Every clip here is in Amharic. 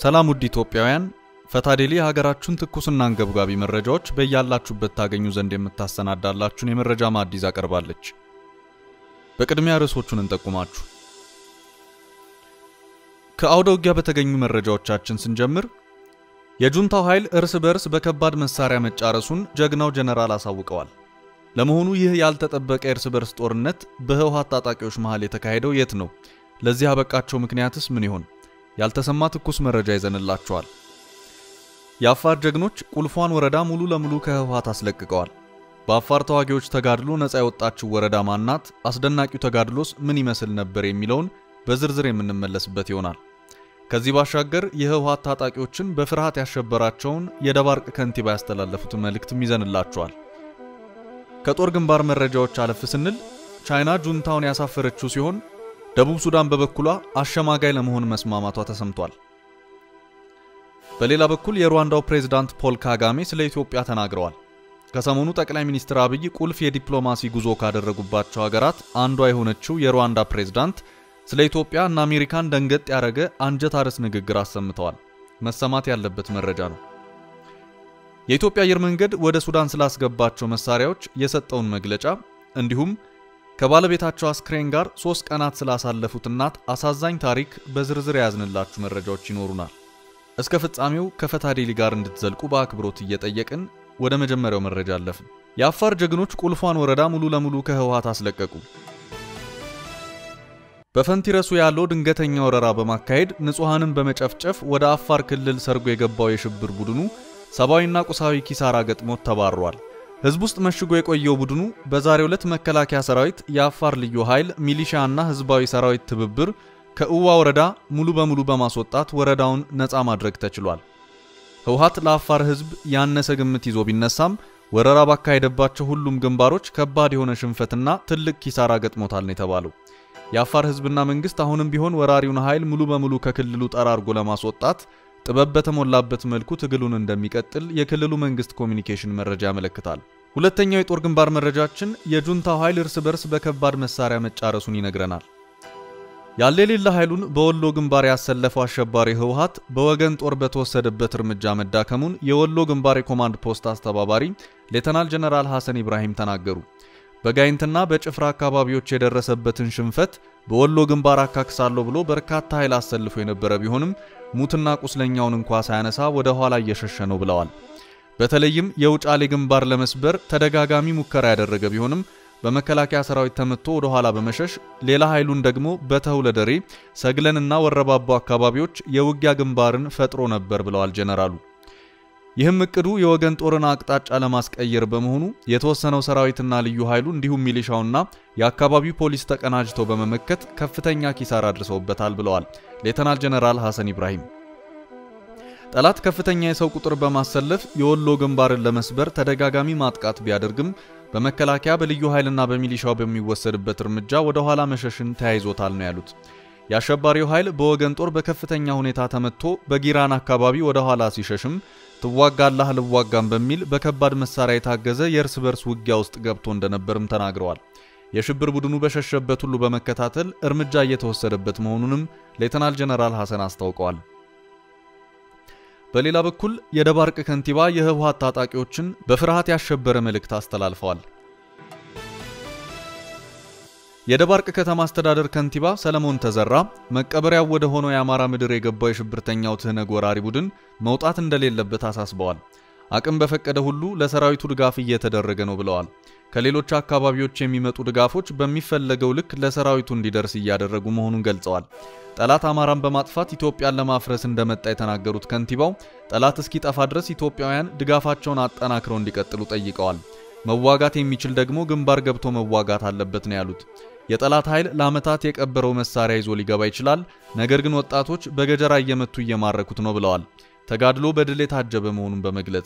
ሰላም ውድ ኢትዮጵያውያን፣ ፈታዴሊ የሀገራችሁን ትኩስና አንገብጋቢ መረጃዎች በያላችሁበት ታገኙ ዘንድ የምታሰናዳላችሁን የመረጃ ማዕድ ይዛ ቀርባለች። በቅድሚያ ርዕሶቹን እንጠቁማችሁ። ከአውደ ውጊያ በተገኙ መረጃዎቻችን ስንጀምር የጁንታው ኃይል እርስ በርስ በከባድ መሳሪያ መጫረሱን ጀግናው ጀነራል አሳውቀዋል። ለመሆኑ ይህ ያልተጠበቀ የእርስ በርስ ጦርነት በህወሓት ታጣቂዎች መሃል የተካሄደው የት ነው? ለዚህ ያበቃቸው ምክንያትስ ምን ይሆን? ያልተሰማ ትኩስ መረጃ ይዘንላቸዋል። የአፋር ጀግኖች ቁልፏን ወረዳ ሙሉ ለሙሉ ከህወሓት አስለቅቀዋል። በአፋር ተዋጊዎች ተጋድሎ ነፃ የወጣችው ወረዳ ማናት? አስደናቂው ተጋድሎስ ምን ይመስል ነበር? የሚለውን በዝርዝር የምንመለስበት ይሆናል። ከዚህ ባሻገር የህወሓት ታጣቂዎችን በፍርሃት ያሸበራቸውን የደባርቅ ከንቲባ ያስተላለፉትን መልእክትም ይዘንላቸዋል። ከጦር ግንባር መረጃዎች አለፍ ስንል ቻይና ጁንታውን ያሳፈረችው ሲሆን ደቡብ ሱዳን በበኩሏ አሸማጋይ ለመሆን መስማማቷ ተሰምቷል። በሌላ በኩል የሩዋንዳው ፕሬዝዳንት ፖል ካጋሜ ስለ ኢትዮጵያ ተናግረዋል። ከሰሞኑ ጠቅላይ ሚኒስትር አብይ ቁልፍ የዲፕሎማሲ ጉዞ ካደረጉባቸው ሀገራት አንዷ የሆነችው የሩዋንዳ ፕሬዝዳንት ስለ ኢትዮጵያ እና አሜሪካን ደንገጥ ያደረገ አንጀት አርስ ንግግር አሰምተዋል። መሰማት ያለበት መረጃ ነው። የኢትዮጵያ አየር መንገድ ወደ ሱዳን ስላስገባቸው መሳሪያዎች የሰጠውን መግለጫ እንዲሁም ከባለቤታቸው አስክሬን ጋር ሶስት ቀናት ስላሳለፉት እናት አሳዛኝ ታሪክ በዝርዝር የያዝንላችሁ መረጃዎች ይኖሩናል። እስከ ፍጻሜው ከፈታዴሊ ጋር እንድትዘልቁ በአክብሮት እየጠየቅን ወደ መጀመሪያው መረጃ አለፍን። የአፋር ጀግኖች ቁልፏን ወረዳ ሙሉ ለሙሉ ከህወሓት አስለቀቁ። በፈንቲረሱ ያለው ድንገተኛ ወረራ በማካሄድ ንጹሐንን በመጨፍጨፍ ወደ አፋር ክልል ሰርጎ የገባው የሽብር ቡድኑ ሰብአዊና ቁሳዊ ኪሳራ ገጥሞት ተባሯል። ህዝብ ውስጥ መሽጎ የቆየው ቡድኑ በዛሬው ዕለት መከላከያ ሰራዊት፣ የአፋር ልዩ ኃይል፣ ሚሊሻ እና ህዝባዊ ሰራዊት ትብብር ከእዋ ወረዳ ሙሉ በሙሉ በማስወጣት ወረዳውን ነፃ ማድረግ ተችሏል። ህወሓት ለአፋር ህዝብ ያነሰ ግምት ይዞ ቢነሳም ወረራ ባካሄደባቸው ሁሉም ግንባሮች ከባድ የሆነ ሽንፈትና ትልቅ ኪሳራ ገጥሞታል ነው የተባለው። የአፋር ህዝብና መንግስት አሁንም ቢሆን ወራሪውን ኃይል ሙሉ በሙሉ ከክልሉ ጠራርጎ ለማስወጣት ጥበብ በተሞላበት መልኩ ትግሉን እንደሚቀጥል የክልሉ መንግስት ኮሚኒኬሽን መረጃ ያመለክታል። ሁለተኛው የጦር ግንባር መረጃችን የጁንታው ኃይል እርስ በርስ በከባድ መሳሪያ መጫረሱን ይነግረናል። ያለ የሌለ ኃይሉን በወሎ ግንባር ያሰለፈው አሸባሪ ህወሓት በወገን ጦር በተወሰደበት እርምጃ መዳከሙን የወሎ ግንባር የኮማንድ ፖስት አስተባባሪ ሌተናል ጀነራል ሐሰን ኢብራሂም ተናገሩ። በጋይንትና በጭፍራ አካባቢዎች የደረሰበትን ሽንፈት በወሎ ግንባር አካክሳለሁ ብሎ በርካታ ኃይል አሰልፎ የነበረ ቢሆንም ሙትና ቁስለኛውን እንኳ ሳያነሳ ወደ ኋላ እየሸሸ ነው ብለዋል። በተለይም የውጫሌ ግንባር ለመስበር ተደጋጋሚ ሙከራ ያደረገ ቢሆንም በመከላከያ ሰራዊት ተመቶ ወደ ኋላ በመሸሽ ሌላ ኃይሉን ደግሞ በተውለደሬ ሰግለንና ወረባቦ አካባቢዎች የውጊያ ግንባርን ፈጥሮ ነበር ብለዋል ጀነራሉ። ይህም እቅዱ የወገን ጦርን አቅጣጫ ለማስቀየር በመሆኑ የተወሰነው ሰራዊትና ልዩ ኃይሉ እንዲሁም ሚሊሻውና የአካባቢው ፖሊስ ተቀናጅተው በመመከት ከፍተኛ ኪሳራ አድርሰውበታል ብለዋል ሌተናል ጀነራል ሐሰን ኢብራሂም። ጠላት ከፍተኛ የሰው ቁጥር በማሰለፍ የወሎ ግንባርን ለመስበር ተደጋጋሚ ማጥቃት ቢያደርግም በመከላከያ በልዩ ኃይልና በሚሊሻው በሚወሰድበት እርምጃ ወደ ኋላ መሸሽን ተያይዞታል ነው ያሉት። የአሸባሪው ኃይል በወገን ጦር በከፍተኛ ሁኔታ ተመቶ በጊራን አካባቢ ወደ ኋላ ሲሸሽም ትዋጋላህ ልዋጋም በሚል በከባድ መሳሪያ የታገዘ የእርስ በርስ ውጊያ ውስጥ ገብቶ እንደነበርም ተናግረዋል። የሽብር ቡድኑ በሸሸበት ሁሉ በመከታተል እርምጃ እየተወሰደበት መሆኑንም ሌተናል ጀነራል ሐሰን አስታውቀዋል። በሌላ በኩል የደባርቅ ከንቲባ የህወሓት ታጣቂዎችን በፍርሃት ያሸበረ መልእክት አስተላልፈዋል። የደባርቅ ከተማ አስተዳደር ከንቲባ ሰለሞን ተዘራ መቀበሪያው ወደ ሆነው የአማራ ምድር የገባው የሽብርተኛው ትህነግ ወራሪ ቡድን መውጣት እንደሌለበት አሳስበዋል። አቅም በፈቀደ ሁሉ ለሰራዊቱ ድጋፍ እየተደረገ ነው ብለዋል። ከሌሎች አካባቢዎች የሚመጡ ድጋፎች በሚፈለገው ልክ ለሰራዊቱ እንዲደርስ እያደረጉ መሆኑን ገልጸዋል። ጠላት አማራን በማጥፋት ኢትዮጵያን ለማፍረስ እንደመጣ የተናገሩት ከንቲባው ጠላት እስኪጠፋ ድረስ ኢትዮጵያውያን ድጋፋቸውን አጠናክረው እንዲቀጥሉ ጠይቀዋል። መዋጋት የሚችል ደግሞ ግንባር ገብቶ መዋጋት አለበት ነው ያሉት። የጠላት ኃይል ለዓመታት የቀበረው መሳሪያ ይዞ ሊገባ ይችላል፣ ነገር ግን ወጣቶች በገጀራ እየመቱ እየማረኩት ነው ብለዋል። ተጋድሎ በድል የታጀበ መሆኑን በመግለጽ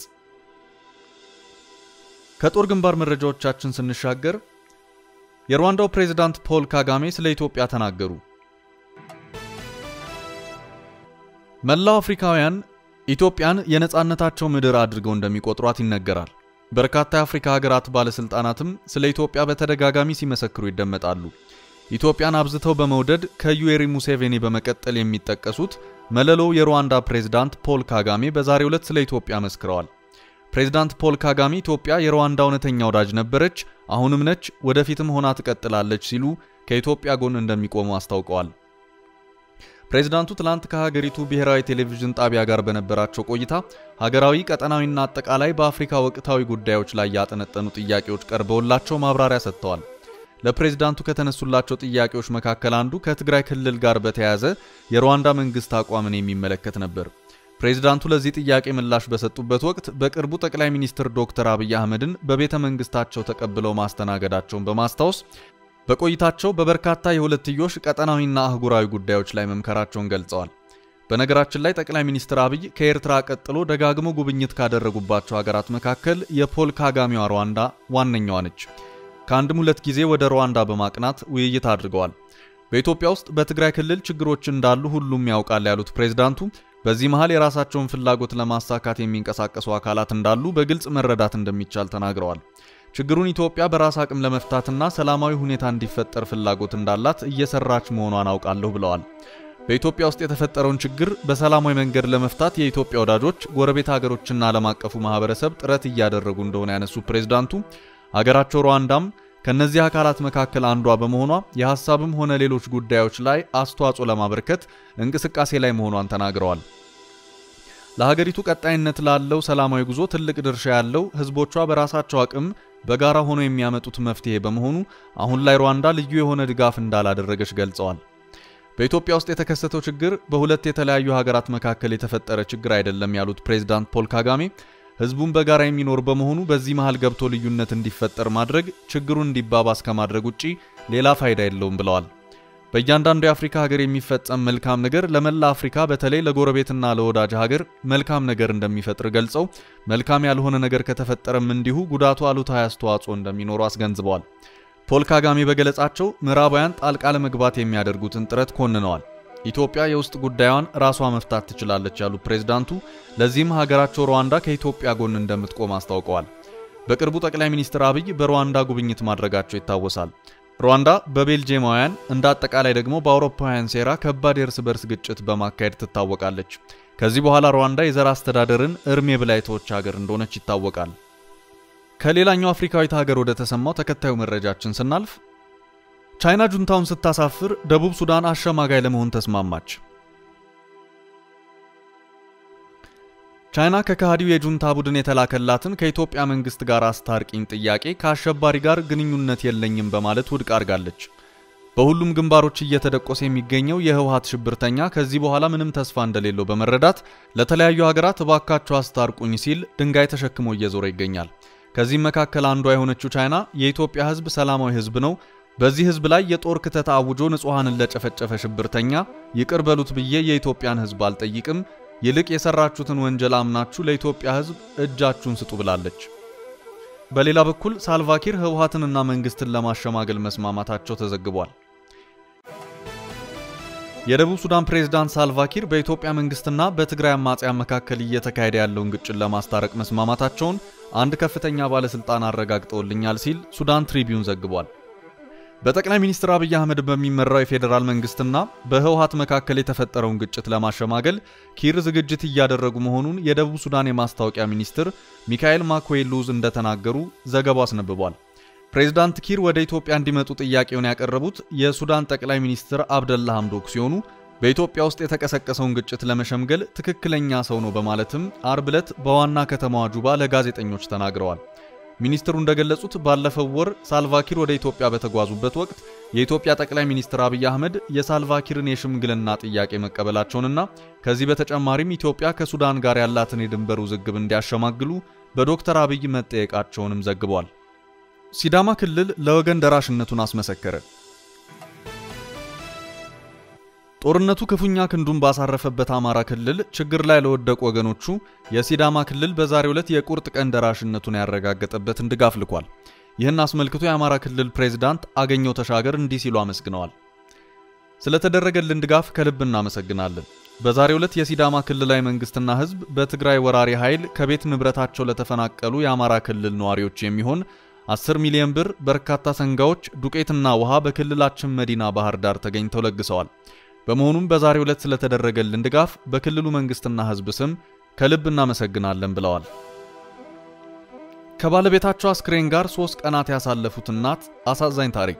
ከጦር ግንባር መረጃዎቻችን ስንሻገር የሩዋንዳው ፕሬዝዳንት ፖል ካጋሜ ስለ ኢትዮጵያ ተናገሩ። መላው አፍሪካውያን ኢትዮጵያን የነፃነታቸው ምድር አድርገው እንደሚቆጥሯት ይነገራል። በርካታ የአፍሪካ ሀገራት ባለስልጣናትም ስለ ኢትዮጵያ በተደጋጋሚ ሲመሰክሩ ይደመጣሉ። ኢትዮጵያን አብዝተው በመውደድ ከዩዌሪ ሙሴቬኒ በመቀጠል የሚጠቀሱት መለሎው የሩዋንዳ ፕሬዝዳንት ፖል ካጋሜ በዛሬው ዕለት ስለ ኢትዮጵያ መስክረዋል። ፕሬዝዳንት ፖል ካጋሜ ኢትዮጵያ የሩዋንዳ እውነተኛ ወዳጅ ነበረች፣ አሁንም ነች፣ ወደፊትም ሆና ትቀጥላለች ሲሉ ከኢትዮጵያ ጎን እንደሚቆሙ አስታውቀዋል። ፕሬዝዳንቱ ትላንት ከሀገሪቱ ብሔራዊ ቴሌቪዥን ጣቢያ ጋር በነበራቸው ቆይታ ሀገራዊ፣ ቀጠናዊና አጠቃላይ በአፍሪካ ወቅታዊ ጉዳዮች ላይ ያጠነጠኑ ጥያቄዎች ቀርበውላቸው ማብራሪያ ሰጥተዋል። ለፕሬዝዳንቱ ከተነሱላቸው ጥያቄዎች መካከል አንዱ ከትግራይ ክልል ጋር በተያያዘ የሩዋንዳ መንግስት አቋምን የሚመለከት ነበር። ፕሬዝዳንቱ ለዚህ ጥያቄ ምላሽ በሰጡበት ወቅት በቅርቡ ጠቅላይ ሚኒስትር ዶክተር አብይ አህመድን በቤተ መንግስታቸው ተቀብለው ማስተናገዳቸውን በማስታወስ በቆይታቸው በበርካታ የሁለትዮሽ ቀጠናዊና አህጉራዊ ጉዳዮች ላይ መምከራቸውን ገልጸዋል። በነገራችን ላይ ጠቅላይ ሚኒስትር አብይ ከኤርትራ ቀጥሎ ደጋግሞ ጉብኝት ካደረጉባቸው ሀገራት መካከል የፖል ካጋሜዋ ሩዋንዳ ዋነኛዋ ነች። ከአንድም ሁለት ጊዜ ወደ ሩዋንዳ በማቅናት ውይይት አድርገዋል። በኢትዮጵያ ውስጥ በትግራይ ክልል ችግሮች እንዳሉ ሁሉም ያውቃል ያሉት ፕሬዝዳንቱ በዚህ መሃል የራሳቸውን ፍላጎት ለማሳካት የሚንቀሳቀሱ አካላት እንዳሉ በግልጽ መረዳት እንደሚቻል ተናግረዋል። ችግሩን ኢትዮጵያ በራስ አቅም ለመፍታትና ሰላማዊ ሁኔታ እንዲፈጠር ፍላጎት እንዳላት እየሰራች መሆኗን አውቃለሁ ብለዋል። በኢትዮጵያ ውስጥ የተፈጠረውን ችግር በሰላማዊ መንገድ ለመፍታት የኢትዮጵያ ወዳጆች፣ ጎረቤት ሀገሮችና ዓለም አቀፉ ማህበረሰብ ጥረት እያደረጉ እንደሆነ ያነሱ ፕሬዝዳንቱ ሀገራቸው ሩዋንዳም ከነዚህ አካላት መካከል አንዷ በመሆኗ የሐሳብም ሆነ ሌሎች ጉዳዮች ላይ አስተዋጽኦ ለማበርከት እንቅስቃሴ ላይ መሆኗን ተናግረዋል። ለሀገሪቱ ቀጣይነት ላለው ሰላማዊ ጉዞ ትልቅ ድርሻ ያለው ህዝቦቿ በራሳቸው አቅም በጋራ ሆኖ የሚያመጡት መፍትሄ በመሆኑ አሁን ላይ ሩዋንዳ ልዩ የሆነ ድጋፍ እንዳላደረገች ገልጸዋል። በኢትዮጵያ ውስጥ የተከሰተው ችግር በሁለት የተለያዩ ሀገራት መካከል የተፈጠረ ችግር አይደለም ያሉት ፕሬዝዳንት ፖል ካጋሜ ህዝቡን በጋራ የሚኖር በመሆኑ በዚህ መሃል ገብቶ ልዩነት እንዲፈጠር ማድረግ ችግሩን እንዲባባስ ከማድረግ ውጪ ሌላ ፋይዳ የለውም ብለዋል። በእያንዳንዱ የአፍሪካ ሀገር የሚፈጸም መልካም ነገር ለመላ አፍሪካ በተለይ ለጎረቤትና ለወዳጅ ሀገር መልካም ነገር እንደሚፈጥር ገልጸው መልካም ያልሆነ ነገር ከተፈጠረም እንዲሁ ጉዳቱ አሉታዊ አስተዋጽኦ እንደሚኖሩ አስገንዝበዋል። ፖል ካጋሜ በገለጻቸው ምዕራባውያን ጣልቃ ለመግባት የሚያደርጉትን ጥረት ኮንነዋል። ኢትዮጵያ የውስጥ ጉዳዩን ራሷ መፍታት ትችላለች ያሉት ፕሬዝዳንቱ ለዚህም ሀገራቸው ሩዋንዳ ከኢትዮጵያ ጎን እንደምትቆም አስታውቀዋል። በቅርቡ ጠቅላይ ሚኒስትር አብይ በሩዋንዳ ጉብኝት ማድረጋቸው ይታወሳል። ሩዋንዳ በቤልጂየማውያን እንደ አጠቃላይ ደግሞ በአውሮፓውያን ሴራ ከባድ የእርስ በርስ ግጭት በማካሄድ ትታወቃለች። ከዚህ በኋላ ሩዋንዳ የዘር አስተዳደርን እርሜ ብላ የተወች ሀገር እንደሆነች ይታወቃል። ከሌላኛው አፍሪካዊት ሀገር ወደ ተሰማው ተከታዩ መረጃችን ስናልፍ ቻይና ጁንታውን ስታሳፍር ደቡብ ሱዳን አሸማጋይ ለመሆን ተስማማች። ቻይና ከከሃዲው የጁንታ ቡድን የተላከላትን ከኢትዮጵያ መንግስት ጋር አስታርቂኝ ጥያቄ ከአሸባሪ ጋር ግንኙነት የለኝም በማለት ውድቅ አድርጋለች። በሁሉም ግንባሮች እየተደቆሰ የሚገኘው የህወሀት ሽብርተኛ ከዚህ በኋላ ምንም ተስፋ እንደሌለው በመረዳት ለተለያዩ ሀገራት እባካቸው አስታርቁኝ ሲል ድንጋይ ተሸክሞ እየዞረ ይገኛል። ከዚህም መካከል አንዷ የሆነችው ቻይና የኢትዮጵያ ህዝብ ሰላማዊ ህዝብ ነው በዚህ ህዝብ ላይ የጦር ክተት አውጆ ንጹሐንን ለጨፈጨፈ ሽብርተኛ ይቅር በሉት ብዬ የኢትዮጵያን ህዝብ አልጠይቅም፣ ይልቅ የሰራችሁትን ወንጀል አምናችሁ ለኢትዮጵያ ህዝብ እጃችሁን ስጡ ብላለች። በሌላ በኩል ሳልቫኪር ህወሀትንና መንግስትን ለማሸማገል መስማማታቸው ተዘግቧል። የደቡብ ሱዳን ፕሬዝዳንት ሳልቫኪር በኢትዮጵያ መንግስትና በትግራይ አማጽያን መካከል እየተካሄደ ያለውን ግጭት ለማስታረቅ መስማማታቸውን አንድ ከፍተኛ ባለስልጣን አረጋግጠውልኛል ሲል ሱዳን ትሪቢዩን ዘግቧል። በጠቅላይ ሚኒስትር አብይ አህመድ በሚመራው የፌዴራል መንግስትና በህወሀት መካከል የተፈጠረውን ግጭት ለማሸማገል ኪር ዝግጅት እያደረጉ መሆኑን የደቡብ ሱዳን የማስታወቂያ ሚኒስትር ሚካኤል ማኮዌሉዝ እንደተናገሩ ዘገባው አስነብቧል። ፕሬዝዳንት ኪር ወደ ኢትዮጵያ እንዲመጡ ጥያቄውን ያቀረቡት የሱዳን ጠቅላይ ሚኒስትር አብደላ ሐምዶክ ሲሆኑ በኢትዮጵያ ውስጥ የተቀሰቀሰውን ግጭት ለመሸምገል ትክክለኛ ሰው ነው በማለትም አርብ ዕለት በዋና ከተማዋ ጁባ ለጋዜጠኞች ተናግረዋል። ሚኒስትሩ እንደገለጹት ባለፈው ወር ሳልቫኪር ወደ ኢትዮጵያ በተጓዙበት ወቅት የኢትዮጵያ ጠቅላይ ሚኒስትር አብይ አህመድ የሳልቫኪርን የሽምግልና ጥያቄ መቀበላቸውንና ከዚህ በተጨማሪም ኢትዮጵያ ከሱዳን ጋር ያላትን የድንበር ውዝግብ እንዲያሸማግሉ በዶክተር አብይ መጠየቃቸውንም ዘግቧል። ሲዳማ ክልል ለወገን ደራሽነቱን አስመሰከረ። ጦርነቱ ክፉኛ ክንዱን ባሳረፈበት አማራ ክልል ችግር ላይ ለወደቁ ወገኖቹ የሲዳማ ክልል በዛሬው ዕለት የቁርጥ ቀን ደራሽነቱን ያረጋገጠበትን ድጋፍ ልኳል። ይህን አስመልክቶ የአማራ ክልል ፕሬዝዳንት አገኘው ተሻገር እንዲህ ሲሉ አመስግነዋል። ስለተደረገልን ድጋፍ ከልብ እናመሰግናለን። በዛሬው ዕለት የሲዳማ ክልላዊ መንግስትና ህዝብ በትግራይ ወራሪ ኃይል ከቤት ንብረታቸው ለተፈናቀሉ የአማራ ክልል ነዋሪዎች የሚሆን 10 ሚሊዮን ብር፣ በርካታ ሰንጋዎች፣ ዱቄትና ውሃ በክልላችን መዲና ባህር ዳር ተገኝተው ለግሰዋል። በመሆኑም በዛሬው ዕለት ስለተደረገልን ድጋፍ በክልሉ መንግስትና ህዝብ ስም ከልብ እናመሰግናለን ብለዋል። ከባለቤታቸው አስክሬን ጋር ሶስት ቀናት ያሳለፉት እናት አሳዛኝ ታሪክ።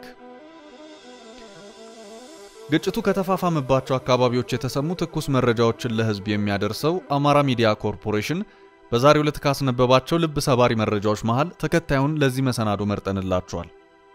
ግጭቱ ከተፋፋመባቸው አካባቢዎች የተሰሙ ትኩስ መረጃዎችን ለህዝብ የሚያደርሰው አማራ ሚዲያ ኮርፖሬሽን በዛሬው ዕለት ካስነበባቸው ልብ ሰባሪ መረጃዎች መሃል ተከታዩን ለዚህ መሰናዶ መርጠንላችኋል።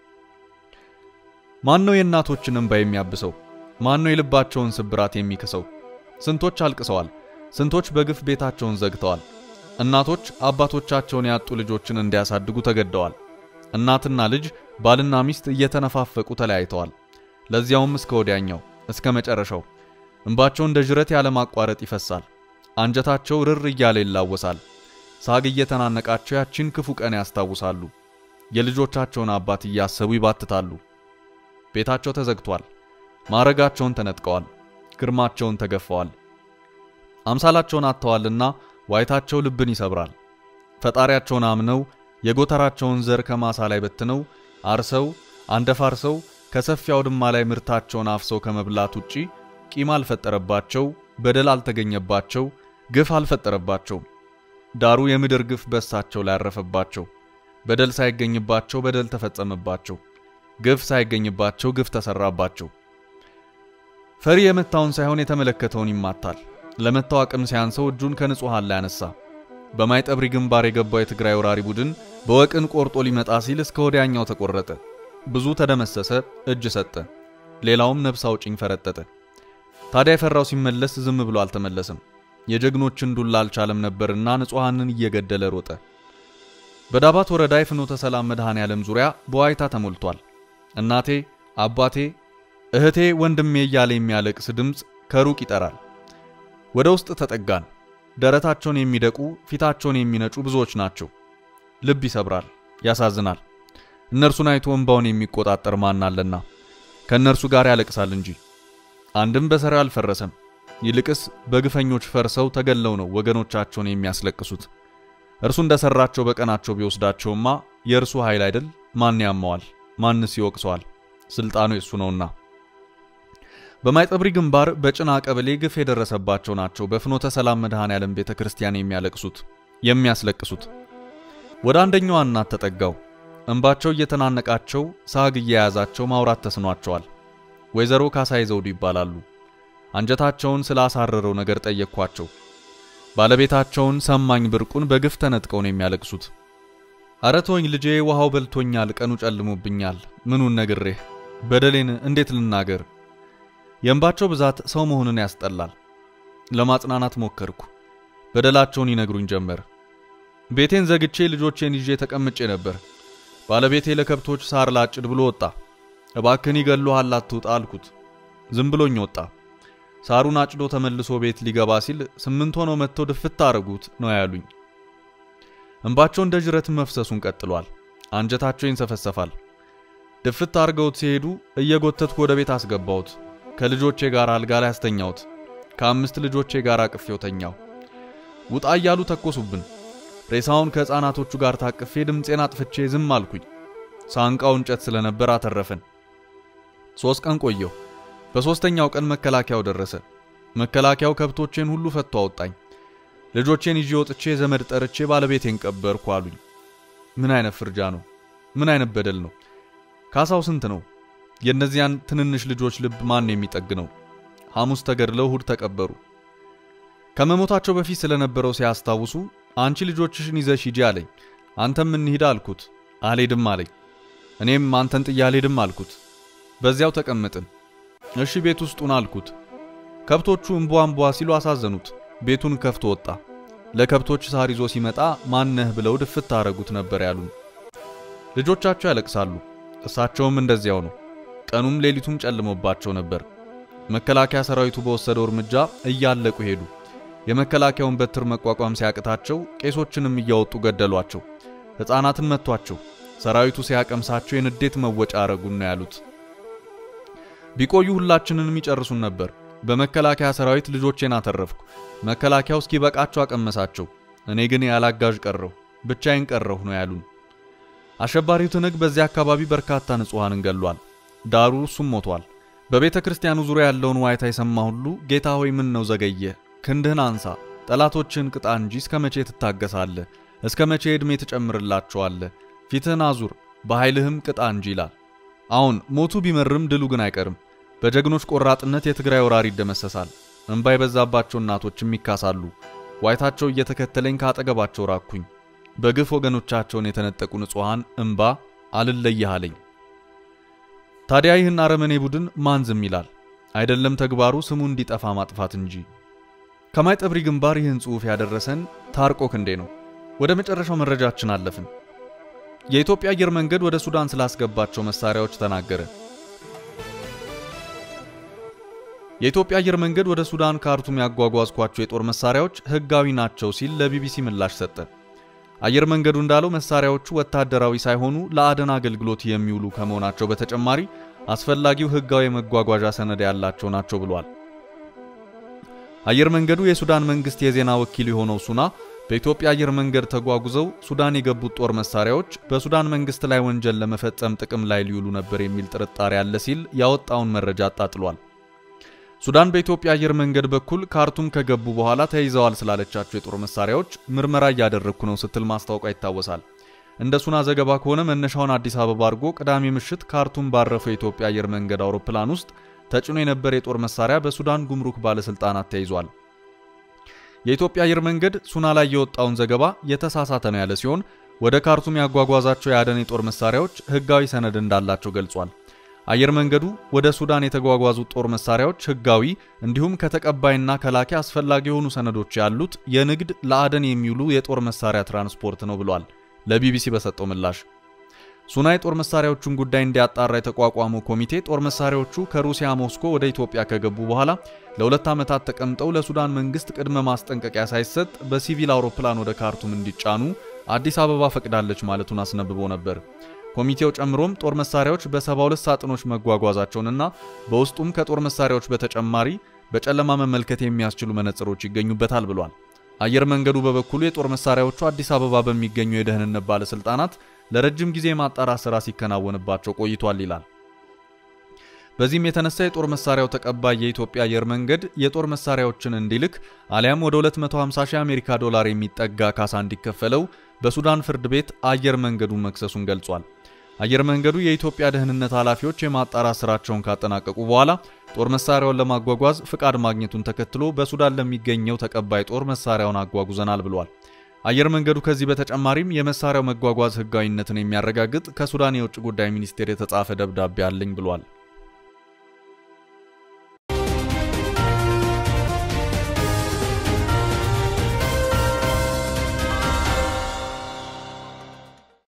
ማን ነው የእናቶችን እንባ የሚያብሰው? ማን ነው የልባቸውን ስብራት የሚክሰው? ስንቶች አልቅሰዋል። ስንቶች በግፍ ቤታቸውን ዘግተዋል። እናቶች አባቶቻቸውን ያጡ ልጆችን እንዲያሳድጉ ተገደዋል። እናትና ልጅ ባልና ሚስት እየተነፋፈቁ ተለያይተዋል። ለዚያውም እስከ ወዲያኛው እስከ መጨረሻው እንባቸው እንደ ጅረት ያለማቋረጥ ይፈሳል። አንጀታቸው ርር እያለ ይላወሳል። ሳግ እየተናነቃቸው ያቺን ክፉ ቀን ያስታውሳሉ። የልጆቻቸውን አባት እያሰቡ ይባትታሉ። ቤታቸው ተዘግቷል። ማዕረጋቸውን ተነጥቀዋል። ግርማቸውን ተገፈዋል። አምሳላቸውን አጥተዋልና ዋይታቸው ልብን ይሰብራል። ፈጣሪያቸውን አምነው የጎተራቸውን ዘር ከማሳ ላይ በትነው አርሰው አንደፋርሰው ከሰፊ አውድማ ላይ ምርታቸውን አፍሰው ከመብላት ውጪ ቂም አልፈጠረባቸው፣ በደል አልተገኘባቸው፣ ግፍ አልፈጠረባቸው። ዳሩ የምድር ግፍ በሳቸው ላይ ያረፈባቸው። በደል ሳይገኝባቸው በደል ተፈጸመባቸው። ግፍ ሳይገኝባቸው ግፍ ተሰራባቸው። ፈሪ የመታውን ሳይሆን የተመለከተውን ይማታል። ለመታው አቅም ሲያንሰው እጁን ከንጹሃን ላይ አነሳ። በማይጠብሪ ግንባር የገባው የትግራይ ወራሪ ቡድን በወቅን ቆርጦ ሊመጣ ሲል እስከ ወዲያኛው ተቆረጠ። ብዙ ተደመሰሰ፣ እጅ ሰጠ። ሌላውም ነፍስ አውጭኝ ፈረጠጠ። ታዲያ የፈራው ሲመለስ ዝም ብሎ አልተመለሰም። የጀግኖችን ዱላ አልቻለም ነበርና ንጹሃንን እየገደለ ሮጠ። በዳባት ወረዳ የፍኖተ ሰላም መድኃኔ ዓለም ዙሪያ በዋይታ ተሞልቷል። እናቴ፣ አባቴ፣ እህቴ፣ ወንድሜ እያለ የሚያለቅስ ድምፅ ከሩቅ ይጠራል። ወደ ውስጥ ተጠጋን። ደረታቸውን የሚደቁ ፊታቸውን የሚነጩ ብዙዎች ናቸው። ልብ ይሰብራል፣ ያሳዝናል። እነርሱን አይቶ እንባውን የሚቆጣጠር ማን አለና ከእነርሱ ጋር ያለቅሳል እንጂ። አንድም በሰራው አልፈረሰም። ይልቅስ በግፈኞች ፈርሰው ተገለው ነው ወገኖቻቸውን የሚያስለቅሱት። እርሱ እንደሰራቸው በቀናቸው ቢወስዳቸውማ የእርሱ ኃይል አይደል? ማን ያመዋል? ማንስ ይወቅሰዋል? ስልጣኑ የሱ ነውና። በማይጠብሪ ግንባር በጭና ቀበሌ ግፍ የደረሰባቸው ናቸው በፍኖተ ሰላም መድኃኔ ዓለም ቤተ ክርስቲያን የሚያለቅሱት የሚያስለቅሱት። ወደ አንደኛዋ እናት ተጠጋው። እንባቸው እየተናነቃቸው ሳግ እየያዛቸው ማውራት ተስኗቸዋል። ወይዘሮ ካሳይ ዘውዱ ይባላሉ። አንጀታቸውን ስላሳረረው ነገር ጠየቅኳቸው። ባለቤታቸውን ሰማኝ ብርቁን በግፍ ተነጥቀው ነው የሚያለቅሱት። አረቶኝ ልጄ ውሃው በልቶኛል፣ ቀኑ ጨልሞብኛል። ምኑን ነግሬህ በደሌን እንዴት ልናገር? የእንባቸው ብዛት ሰው መሆንን ያስጠላል። ለማጽናናት ሞከርኩ። በደላቸውን ይነግሩኝ ጀመር። ቤቴን ዘግቼ ልጆቼን ይዤ ተቀምጬ ነበር። ባለቤቴ ለከብቶች ሳር ላጭድ ብሎ ወጣ። እባክን ይገሉሃል አትውጣ አልኩት። ዝም ብሎኝ ወጣ። ሳሩን አጭዶ ተመልሶ ቤት ሊገባ ሲል ስምንት ሆነው መጥተው ድፍት አረጉት ነው ያሉኝ። እንባቸው እንደ ጅረት መፍሰሱን ቀጥሏል። አንጀታቸው ይንሰፈሰፋል። ድፍት አርገውት ሲሄዱ እየጎተትኩ ወደ ቤት አስገባሁት። ከልጆቼ ጋር አልጋ ላይ አስተኛሁት። ከአምስት ልጆቼ ጋር አቅፌው ተኛው። ውጣ እያሉ ተኮሱብን። ሬሳውን ከሕፃናቶቹ ጋር ታቅፌ ድምፄን አጥፍቼ ዝም አልኩኝ። ሳንቃው እንጨት ስለነበር አተረፈን። ሦስት ቀን ቆየሁ። በሦስተኛው ቀን መከላከያው ደረሰ። መከላከያው ከብቶቼን ሁሉ ፈቶ አወጣኝ። ልጆቼን ይዤ ወጥቼ ዘመድ ጠርቼ ባለቤቴን ቀበርኩ አሉኝ። ምን አይነት ፍርጃ ነው? ምን አይነት በደል ነው? ካሳው ስንት ነው? የእነዚያን ትንንሽ ልጆች ልብ ማን የሚጠግነው? ሐሙስ ተገድለው እሁድ ተቀበሩ። ከመሞታቸው በፊት ስለነበረው ሲያስታውሱ አንቺ ልጆችሽን ይዘሽ ሂጂ አለኝ። አንተም እንሂድ አልኩት። አልሄድም አለኝ። እኔም አንተን ጥዬ አልሄድም አልኩት። በዚያው ተቀመጥን። እሺ ቤት ውስጡን አልኩት። ከብቶቹ እምቧ እምቧ ሲሉ አሳዘኑት። ቤቱን ከፍቶ ወጣ። ለከብቶች ሳር ይዞ ሲመጣ ማነህ ብለው ድፍት አረጉት ነበር ያሉን። ልጆቻቸው ያለቅሳሉ። እሳቸውም እንደዚያው ነው። ቀኑም ሌሊቱም ጨልሞባቸው ነበር። መከላከያ ሰራዊቱ በወሰደው እርምጃ እያለቁ ሄዱ። የመከላከያውን በትር መቋቋም ሲያቅታቸው ቄሶችንም እያወጡ ገደሏቸው። ሕፃናትን መቷቸው። ሰራዊቱ ሲያቀምሳቸው የንዴት መወጫ አረጉን ነው ያሉት። ቢቆዩ ሁላችንንም ይጨርሱን ነበር። በመከላከያ ሰራዊት ልጆቼን አተረፍኩ። መከላከያው እስኪበቃቸው አቀመሳቸው። እኔ ግን ያላጋዥ ቀረሁ፣ ብቻዬን ቀረሁ ነው ያሉን። አሸባሪው ትንግ በዚያ አካባቢ በርካታ ንጹሐንን ገሏል። ዳሩ እሱም ሞቷል። በቤተ ክርስቲያኑ ዙሪያ ያለውን ዋይታ የሰማ ሁሉ ጌታ ሆይ ምን ነው ዘገየ? ክንድህን አንሳ፣ ጠላቶችን ቅጣ እንጂ እስከ መቼ ትታገሳለህ? እስከ መቼ ዕድሜ ትጨምርላቸዋለህ? ፊትህን አዙር፣ በኃይልህም ቅጣ እንጂ ይላል። አሁን ሞቱ ቢመርም ድሉ ግን አይቀርም። በጀግኖች ቆራጥነት የትግራይ ወራሪ ይደመሰሳል። እንባ የበዛባቸው እናቶችም ይካሳሉ። ዋይታቸው እየተከተለኝ ካጠገባቸው ራኩኝ። በግፍ ወገኖቻቸውን የተነጠቁ ንጹሐን እንባ አልለይህ አለኝ። ታዲያ ይህን አረመኔ ቡድን ማን ዝም ይላል? አይደለም ተግባሩ ስሙ እንዲጠፋ ማጥፋት እንጂ። ከማይጠብሪ ግንባር ይህን ጽሑፍ ያደረሰን ታርቆ ክንዴ ነው። ወደ መጨረሻው መረጃችን አለፍን። የኢትዮጵያ አየር መንገድ ወደ ሱዳን ስላስገባቸው መሳሪያዎች ተናገረ። የኢትዮጵያ አየር መንገድ ወደ ሱዳን ካርቱም ያጓጓዝኳቸው የጦር መሳሪያዎች ሕጋዊ ናቸው ሲል ለቢቢሲ ምላሽ ሰጠ። አየር መንገዱ እንዳለው መሳሪያዎቹ ወታደራዊ ሳይሆኑ ለአደን አገልግሎት የሚውሉ ከመሆናቸው በተጨማሪ አስፈላጊው ሕጋዊ የመጓጓዣ ሰነድ ያላቸው ናቸው ብሏል። አየር መንገዱ የሱዳን መንግስት የዜና ወኪል የሆነው ሱና በኢትዮጵያ አየር መንገድ ተጓጉዘው ሱዳን የገቡት ጦር መሳሪያዎች በሱዳን መንግስት ላይ ወንጀል ለመፈጸም ጥቅም ላይ ሊውሉ ነበር የሚል ጥርጣሬ አለ ሲል ያወጣውን መረጃ አጣጥሏል። ሱዳን በኢትዮጵያ አየር መንገድ በኩል ካርቱም ከገቡ በኋላ ተይዘዋል ስላለቻቸው የጦር መሳሪያዎች ምርመራ እያደረግኩ ነው ስትል ማስታወቋ ይታወሳል። እንደ ሱና ዘገባ ከሆነ መነሻውን አዲስ አበባ አድርጎ ቅዳሜ ምሽት ካርቱም ባረፈው የኢትዮጵያ አየር መንገድ አውሮፕላን ውስጥ ተጭኖ የነበረ የጦር መሳሪያ በሱዳን ጉምሩክ ባለስልጣናት ተይዟል። የኢትዮጵያ አየር መንገድ ሱና ላይ የወጣውን ዘገባ የተሳሳተ ነው ያለ ሲሆን ወደ ካርቱም ያጓጓዛቸው የአደን የጦር መሳሪያዎች ህጋዊ ሰነድ እንዳላቸው ገልጿል። አየር መንገዱ ወደ ሱዳን የተጓጓዙት ጦር መሳሪያዎች ህጋዊ እንዲሁም ከተቀባይና ከላኪ አስፈላጊ የሆኑ ሰነዶች ያሉት የንግድ ለአደን የሚውሉ የጦር መሳሪያ ትራንስፖርት ነው ብሏል። ለቢቢሲ በሰጠው ምላሽ ሱና የጦር መሳሪያዎቹን ጉዳይ እንዲያጣራ የተቋቋመው ኮሚቴ ጦር መሳሪያዎቹ ከሩሲያ ሞስኮ ወደ ኢትዮጵያ ከገቡ በኋላ ለሁለት ዓመታት ተቀምጠው ለሱዳን መንግስት ቅድመ ማስጠንቀቂያ ሳይሰጥ በሲቪል አውሮፕላን ወደ ካርቱም እንዲጫኑ አዲስ አበባ ፈቅዳለች ማለቱን አስነብቦ ነበር። ኮሚቴው ጨምሮም ጦር መሳሪያዎች በ72 ሳጥኖች መጓጓዛቸውንና በውስጡም ከጦር መሳሪያዎች በተጨማሪ በጨለማ መመልከት የሚያስችሉ መነጽሮች ይገኙበታል ብሏል። አየር መንገዱ በበኩሉ የጦር መሳሪያዎቹ አዲስ አበባ በሚገኙ የደህንነት ባለስልጣናት ለረጅም ጊዜ የማጣራት ሥራ ሲከናወንባቸው ቆይቷል ይላል። በዚህም የተነሳ የጦር መሳሪያው ተቀባይ የኢትዮጵያ አየር መንገድ የጦር መሳሪያዎችን እንዲልክ አሊያም ወደ 250 ሺህ አሜሪካ ዶላር የሚጠጋ ካሳ እንዲከፈለው በሱዳን ፍርድ ቤት አየር መንገዱን መክሰሱን ገልጿል። አየር መንገዱ የኢትዮጵያ ደህንነት ኃላፊዎች የማጣራት ስራቸውን ካጠናቀቁ በኋላ ጦር መሳሪያውን ለማጓጓዝ ፍቃድ ማግኘቱን ተከትሎ በሱዳን ለሚገኘው ተቀባይ ጦር መሳሪያውን አጓጉዘናል ብሏል። አየር መንገዱ ከዚህ በተጨማሪም የመሳሪያው መጓጓዝ ሕጋዊነትን የሚያረጋግጥ ከሱዳን የውጭ ጉዳይ ሚኒስቴር የተጻፈ ደብዳቤ አለኝ ብሏል።